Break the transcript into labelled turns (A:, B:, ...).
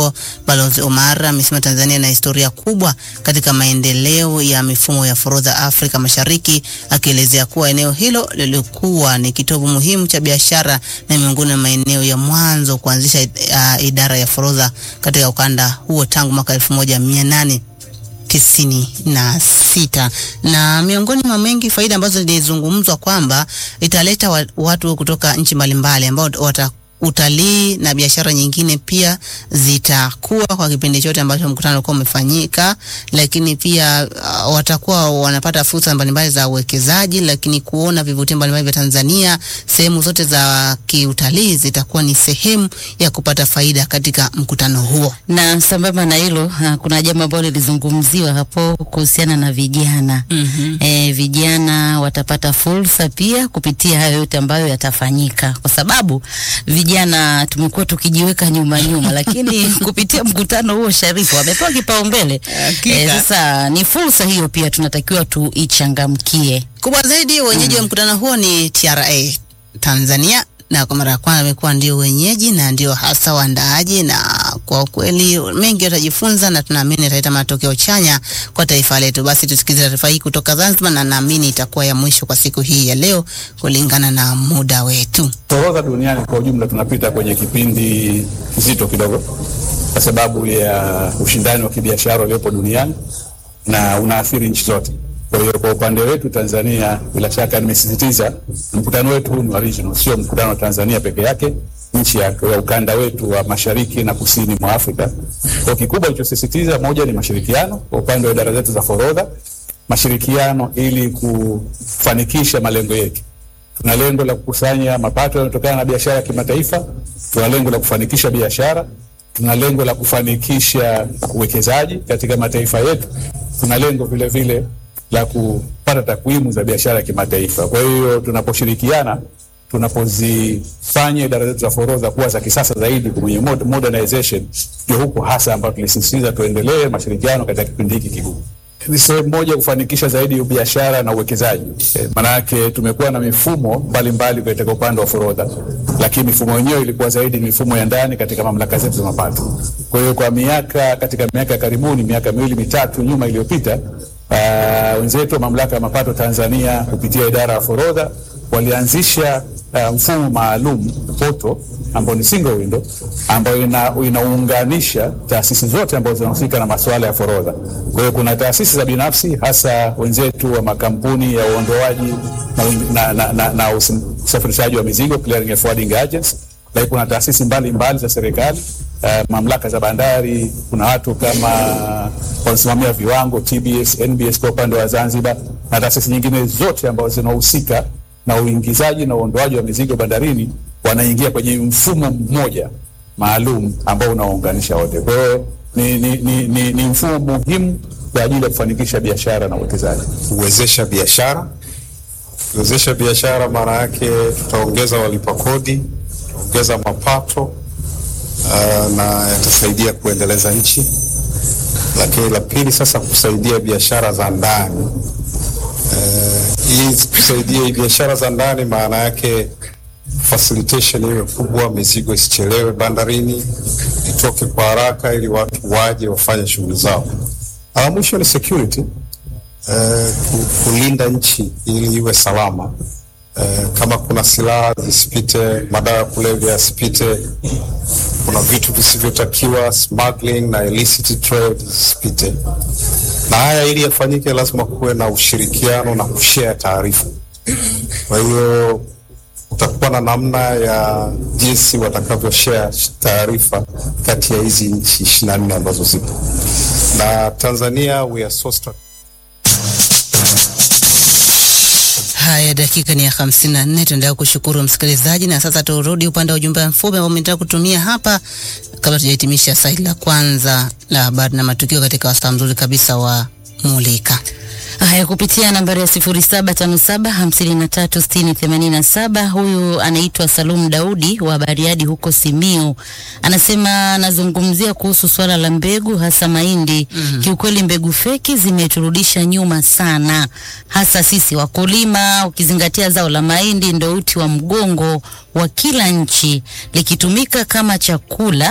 A: Balozi Omar amesema Tanzania ina historia kubwa katika maendeleo ya mifumo ya forodha Afrika Mashariki, akielezea kuwa eneo hilo lilikuwa ni kitovu muhimu cha biashara na miongoni mwa maeneo ya mwanzo kuanzisha uh, idara ya forodha katika ukanda huo tangu mwaka elfu moja mia nane tisini na sita na miongoni mwa mengi faida ambazo zilizungumzwa kwamba italeta wa, watu kutoka nchi mbalimbali ambao wata utalii na biashara nyingine pia zitakuwa kwa kipindi chote ambacho mkutano ulikuwa umefanyika, lakini pia uh, watakuwa wanapata fursa mbalimbali za uwekezaji, lakini kuona vivutio mbalimbali vya Tanzania, sehemu zote za kiutalii zitakuwa ni sehemu ya kupata faida katika mkutano huo.
B: Na sambamba na hilo uh, kuna jambo ambalo lilizungumziwa hapo kuhusiana na vijana
A: mm-hmm.
B: E, vijana watapata fursa pia kupitia hayo yote ambayo yatafanyika, kwa sababu vijana tumekuwa tukijiweka nyuma nyuma, lakini kupitia mkutano huo Sharifu wamepewa kipaumbele. E, sasa ni fursa hiyo pia tunatakiwa tuichangamkie.
A: Kubwa zaidi wenyeji wa mkutano huo ni TRA Tanzania na kwa mara ya kwanza amekuwa ndio wenyeji na ndio hasa waandaaji, na kwa kweli mengi watajifunza na tunaamini italeta matokeo chanya kwa taifa letu. Basi tusikize taarifa hii kutoka Zanzibar, na naamini itakuwa ya mwisho kwa siku hii ya leo kulingana na muda wetu.
C: Forodha duniani kwa ujumla tunapita kwenye kipindi kizito kidogo, kwa sababu ya ushindani wa kibiashara uliopo duniani na unaathiri nchi zote. Kwa hiyo kwa upande wetu Tanzania, bila shaka nimesisitiza, mkutano wetu huu ni wa regional, sio mkutano wa Tanzania peke yake, nchi ya, ya ukanda wetu wa mashariki na kusini mwa Afrika. Kwa kikubwa ilichosisitiza, moja ni mashirikiano kwa upande wa idara zetu za forodha, mashirikiano ili kufanikisha malengo yetu. Tuna lengo la kukusanya mapato yanayotokana na biashara ya kimataifa, tuna lengo la kufanikisha biashara, tuna lengo la kufanikisha uwekezaji katika mataifa yetu, tuna lengo vile vile la kupata takwimu za biashara ya kimataifa. Kwa hiyo tunaposhirikiana, tunapozifanya idara zetu za forodha kuwa za kisasa zaidi kwenye modernization, ndio huko hasa ambapo tulisisitiza tuendelee mashirikiano katika kipindi hiki kigumu. Ni sehemu moja kufanikisha zaidi biashara na uwekezaji. E, maanake tumekuwa na mifumo mbalimbali katika upande wa forodha, lakini mifumo yenyewe ilikuwa zaidi mifumo ya ndani katika mamlaka zetu za mapato. Kwa hiyo kwa miaka katika miaka karibuni, miaka miwili mitatu nyuma iliyopita Uh, wenzetu wa mamlaka ya mapato Tanzania kupitia idara ya forodha walianzisha uh, mfumo maalum poto ambao ni single window ambayo ina, inaunganisha taasisi zote ambazo zinahusika na masuala ya forodha. Kwa hiyo kuna taasisi za binafsi hasa wenzetu wa makampuni ya uondoaji na, na, na, na usafirishaji wa mizigo clearing and forwarding agents, lakini kuna taasisi mbalimbali za serikali Uh, mamlaka za bandari, kuna watu kama wanasimamia viwango TBS, NBS kwa upande wa Zanzibar na taasisi nyingine zote ambazo zinahusika na uingizaji na uondoaji wa mizigo bandarini, wanaingia kwenye mfumo mmoja maalum ambao unaounganisha wote. Kwa hiyo ni, ni, ni, ni, ni mfumo muhimu kwa ajili ya kufanikisha biashara na uwekezaji.
D: Kuwezesha biashara, kuwezesha biashara maana yake tutaongeza walipa kodi, tutaongeza mapato Uh, na yatasaidia kuendeleza nchi. Lakini la pili sasa, kusaidia biashara za ndani hii uh, kusaidia biashara za ndani maana yake facilitation iwe kubwa, mizigo isichelewe bandarini, itoke kwa haraka ili watu waje wafanye shughuli zao. La mwisho ni security uh, kulinda nchi ili iwe salama. Uh, kama kuna silaha zisipite, madawa ya kulevya yasipite, kuna vitu visivyotakiwa smuggling na illicit trade zisipite. Na haya ili yafanyike, lazima kuwe na ushirikiano na kushare taarifa. Kwa hiyo utakuwa na namna ya jinsi watakavyo share taarifa kati ya hizi nchi ishirini na nne ambazo zipo na Tanzania, we are so
A: Haya, dakika ni ya hamsini na nne. Tuendelea kushukuru msikilizaji, na sasa turudi upande wa ujumbe mfupi ambao umetaka kutumia hapa kabla tujahitimisha saili la kwanza la habari na matukio katika wasaa mzuri kabisa wa Mulika.
B: Haya, kupitia nambari ya sifuri saba tano saba hamsini na tatu sitini themanini na saba. Huyu anaitwa Salum Daudi wa Bariadi huko Simiu, anasema anazungumzia kuhusu swala la mbegu hasa mahindi. mm -hmm. Kiukweli mbegu feki zimeturudisha nyuma sana, hasa sisi wakulima, ukizingatia zao la mahindi ndo uti wa mgongo wa kila nchi, likitumika kama chakula